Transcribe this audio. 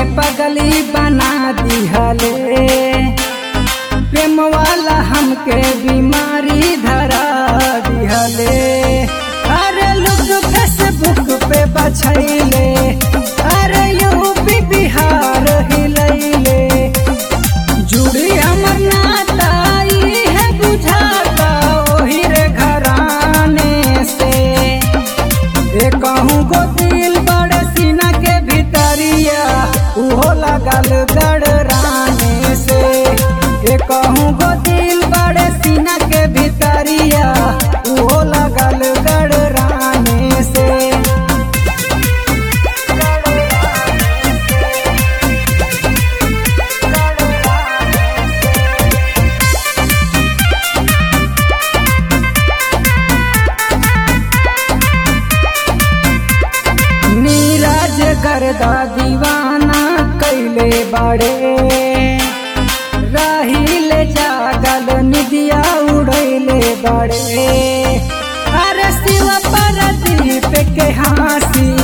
पगली बना दिहले प्रेम वाला हमके बीमारी धरा दिहले अरे लोग फेसबुक पे बछैले अरे यूपी बिहार हिलैले जुड़ी हमर नाता ई है बुझाता ओही रे घराने से ए कहूँ गो दिल बड़ सीना के भीतरिया उहो लगल गड़राने से ए कहूँ गो दिल बड़ सीना के भीतरिया उहो लगल गड़राने से नीरज गर्दा दीवाना कैले बड़े रहिले जागल निदिया उड़ैले बड़े अरे शिव पर दीप के हाँसी